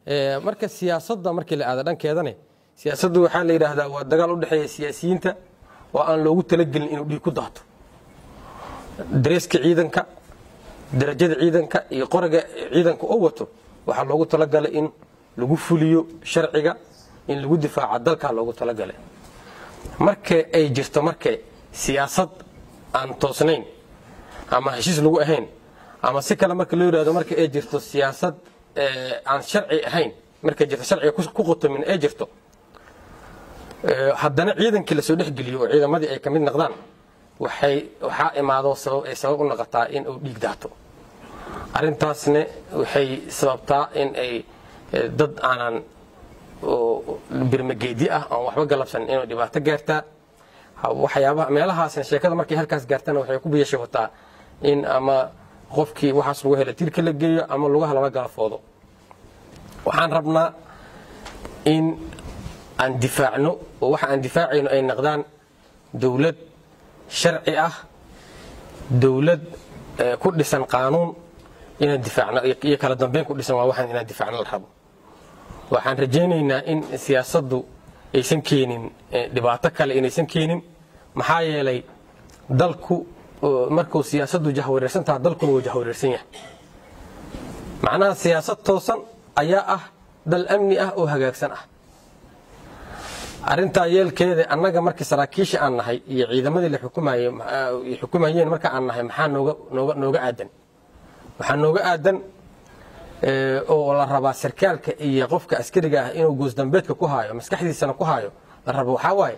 marka siyaasadda markii la aada dhankeedane siyaasaddu waxaa la yidhaahdaa waa dagaal u dhexeeya siyaasiyiinta oo aan loogu talagelin inuu dhiig ku daato dareeska ciidanka darajada ciidanka iyo qoraga ciidanka oo wato waxaa loogu talagalay in lagu fuliyo sharciga in lagu difaaca dalkaa loogu talagalay marka ay jirto marka siyaasad aan toosnayn ama heshiis lagu ahayn ama si kale marka loo yidhahdo marka ay jirto siyaasad aan sharci ahayn markay jirto sharciga ku qotomin ay jirto haddana ciidankii lasoo dhexgeliyo oo ciidamadii ay ka mid noqdaan waxay waxaa imaado sabab ay sabab u noqotaa in uu dhiig daato arrintaasna waxay sababtaa in ay dad aanan birmageedi ah aan waxba galabsan inuu dhibaato gaartaa waxyaabaha meelahaasna sheekada markay halkaas gaartana waxay ku biyashabataa in ama qofkii waxaas lagu hela tirka la geeyo ama lugaha lala galafoodo waxaan rabnaa in aan difaacno oo waxa aan difaacayno ay noqdaan dowlad sharci ah dowlad ku dhisan qaanuun inaan difaacno iyo kala dambeyn ku dhisan waa waxaan inaan difaacno la rabo waxaan rajaynaynaa in siyaasaddu aysan keenin dhibaato kale inaysan keenin maxaa yeelay dalku markuu siyaasaddu jahwareersan taha dalkuna wuu jahwareersan yahay macnaha siyaasad toosan ayaa ah dal amni ah oo hagaagsan ah arrintaa yeelkeeda annaga markii saraakiisha aan nahay iyo ciidamadii la xukumayeen marka aan nahay maxaa nooga aadan waxaa nooga aadan oo la rabaa sarkaalka iyo qofka askariga ah inuu goosdambeedka ku haayo maskaxdiisana ku haayo la rabo waxaa waaye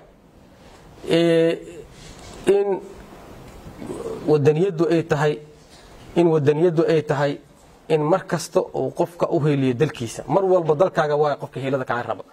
in wadaniyaddu ay tahay in wadaniyaddu ay tahay in mar kasta uu qofka u heliyo dalkiisa mar walba dalkaaga waay qofka hiilada kaa raba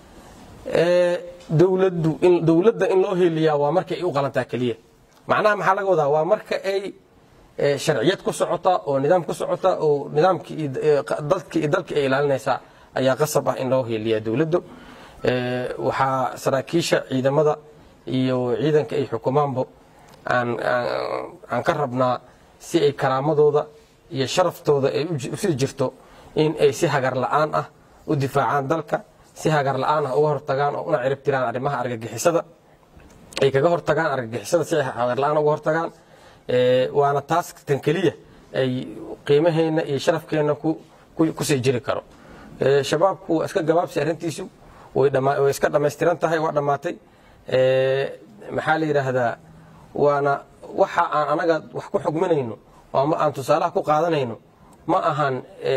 dowladdu in dowladda in loo heliyaa waa marka ay u qalantaa keliya macnaha maxaa laga wadaa waa marka ay sharciyad ku socota oo nidaam ku socota oo nidaamkii dadkii iyo dalkii ay ilaalinaysaa ayaa qasab ah in loo heliyaa dowladdu waxaa saraakiisha ciidamada iyo ciidanka ay xukumaanba aan ka rabnaa si ay karaamadooda iyo sharaftooda ay usii jirto in ay si hagar la'aan ah u difaacaan dalka si hagar la'aan ah uga hortagaan oo una cirib tiraan arrimaha argagixisada ay kaga hortagaan argagixisada si ay hagar la'aan uga hortagaan waana taas tan keliya ay qiimaheenna iyo sharafkeenna kusii jiri karo shabaabku waa iska gabaabsi arrintiisu way iska dhammaystiran tahay waa dhammaatay maxaa la yidhaahdaa waana waxa aan anaga wax ku xugminayno ama aan tusaalaha ku qaadanayno ma ahan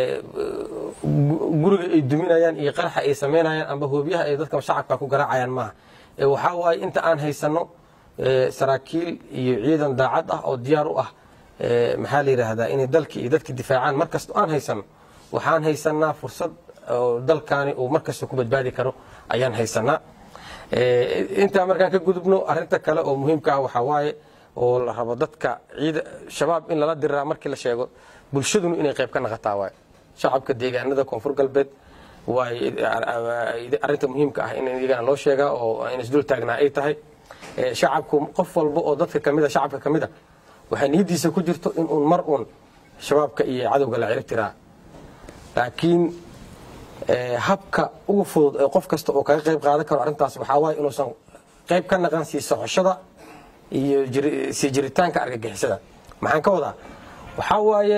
guriga ay duminayaan iyo qaraxa ay samaynayaan amba hoobyaha ay dadka shacabka ku garaacayaan maaha waxaa waaye inta aan haysanno saraakiil iyo ciidan daacad ah oo diyaar u ah maxaa la yidhaahdaa inay dalki iyo dadki difaacaan markasta aan haysanno waxaan haysanaa fursad oo dalkaani uu markasta ku badbaadi karo ayaan haysanaa intaa markaan ka gudubno arinta kale oo muhiimka ah waxaa waaye oo la rabo dadka ciida shabaab in lala diriraa markii la sheego bulshadunu inay qayb ka naqataa waaye shacabka deegaanada koonfur galbeed waay arinta muhiimka ah in iyagana loo sheegaa oo in isdul taagnaa ay tahay shacabku qof walba oo dadka kamida shacabka kamid a waxay niyadiisa ku jirto in uun mar uun shabaabka iyo cadowga la cirib tiraa laakiin habka ugu fudud ee qof kasta oo kaga qayb qaadan karo arrintaas waxaa waaye inuusan qayb ka naqan sii socoshada iyo sii jiritaanka argagixisada maxaan ka wadaa waxaa waaye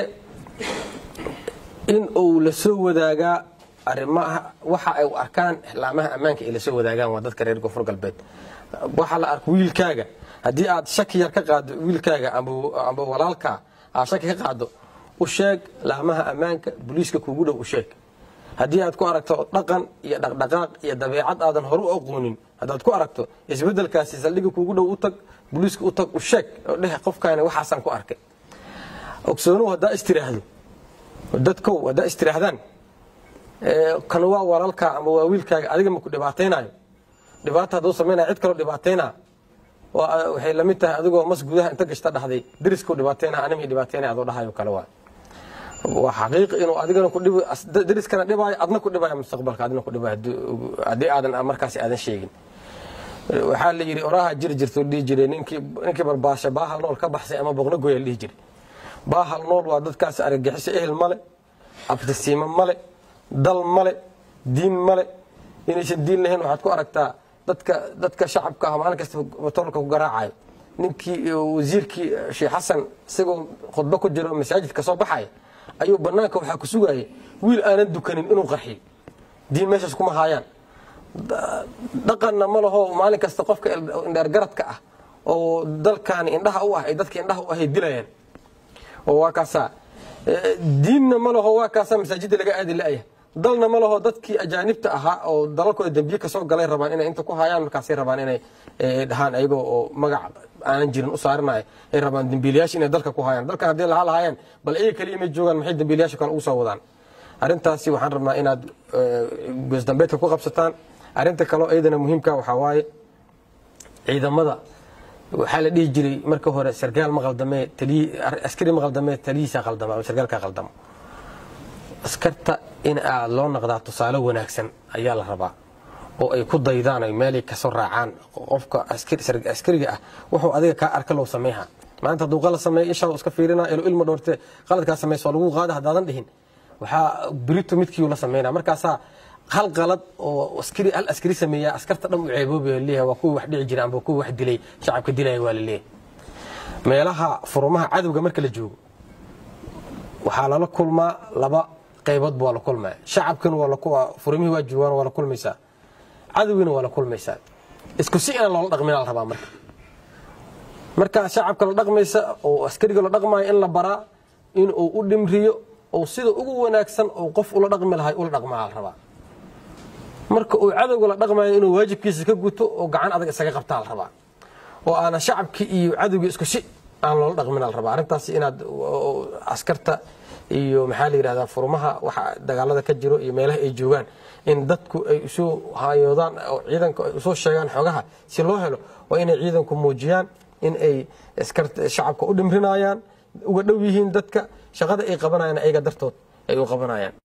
in uu la soo wadaagaa arimaha waxa ay u arkaan laamaha ammaanka ay la soo wadaagaan waa dadka reer koonfur galbeed waxa la arko wiilkaaga haddii aad shaki yar ka qaado wiilkaaga amba walaalkaa aad shaki ka qaado u sheeg laamaha ammaanka booliiska kuugu dhow u sheeg haddii aad ku aragto dhaqan iyo dhaqdhaqaaq iyo dabeecad aadan hore u aqoonin haddaad ku aragto isbedelkaasi saldhiga kuugu dhow u tag booliiska u tag u sheeg oo dheh qofkaani waxaasaan ku arkay ogsoonuhu haddaa istiraahdo dadkow haddaa istiraahdaan kan waa walaalkaa ama waa wiilkaaga adiga maku dhibaataynayo dhibaata hadduu samaynaya cid kaloo dhibaataynaa waxay lamid tahay adigoo mas gudaha inta gashta dhahday deriskau dhibaataynaa anima dhibaataynaya adoo dhahayo kale waa waa xaqiiq inuu adigana ku dhib deriskana dhibaayo adna ku dhibaayo mustaqbalka adna ku dhibaayo haddii aadan markaasi aadan sheegin waxaa la yidhi oraha jiri jirta dhihi jiray ninkii ninkii barbaasha baahal nool ka baxsay ama boqno goya la dhihi jiray baahal nool waa dadkaas argagixiso ehel male abtisiimo male dal male diin male inaysan diin lahayn waxaad ku aragtaa dadka dadka shacabka ah maalin kasta batoolka ku garaacayo ninkii wasiirkii sheekh xasan isagoo khudbo ku jiro masaajidka soo baxaya ayuu banaanka waxaa ku sugayay wiil aanan dukanin inuu qarxiyo diin meeshaas kuma haayaan dhaqanna ma laho maalin kasta qofka indheergaradka ah oo dalkan indhaha u ah ay dadka indhaha u ahay dilayaan oo waa kaasaa diinna ma laho waa kaasaa masaajidda laga aadi la'ya dalna ma laho dadkii ajaanibta ahaa oo dalalkooda dembiye kasoo galay rabaan inay inta ku hayaan markaasay rabaan inay dhahaan ayagoo oo magac aanan jirin u saarinayo ay rabaan dembiilayaasha inay dalka ku hayaan dalkan haddii lahaa lahaayeen bal iyaga kaliya may joogaan maxay dembiilayaasha kale ugu soo wadaan arrintaasi waxaan rabnaa inaad goosdambeedka ku qabsataan arrinta kaleo iyadana muhiimka waxaa waaye ciidamada waxaa la dhihi jiray marka hore sarkaal ma qaldamee askari ma qaldamee taliyiisa qaldama ama sarkaalka qaldamo askarta in aad loo noqdaa tusaale wanaagsan ayaa la rabaa oo ay ku daydaan ay meelay kasoo raacaan qofka askariga ah wuxuu adiga kaa arka loo sameeha maanta hadduu qalad sameeyo ishaa iska fiirina ilo ilma dhoorte qaladkaa samaysa waa lagu qaada haddaadan dhihin waxaa birito midkiiu la sameynaa markaasaa hal qalad oo askari hal askari sameeya askarta dhan u ceeboobayo leeyahay waa kuwii wax dhici jira amba kuwii wax dilay shacabka dilaya waa la leeyahay meelaha furumaha cadowga marka la joogo waxaa lala kulmaa laba qaybood baa la kulmaya shacabkina waa furumihii waa joogaan waa la kulmaysaa cadowgiina waa la kulmaysaa isku si inaan loola dhaqmin la rabaa marka markaa shacabka la dhaqmaysa oo askariga la dhaqmayo in la baraa in uu u dhimriyo oo sida ugu wanaagsan oo qof ula dhaqmi lahay ula dhaqmaa la rabaa marka uu cadowga la dhaqmayo inuu waajibkiisa ka guto oo gacan adag isaga qabtaa la rabaa oo aana shacabkii iyo cadowgii isku si aan loola dhaqmin la rabaa arrintaas inaad askarta iyo maxaa la yidhahdaa furmaha waxa dagaalada ka jiro iyo meelaha ay joogaan in dadku ay usoo hayoodaan oo ciidanku ay usoo sheegaan xogaha si loo helo waa inay ciidanku muujiyaan in ay shacabka u dhimrinayaan uga dhow yihiin dadka shaqada ay qabanayaan ayaga dartood ay u qabanayaan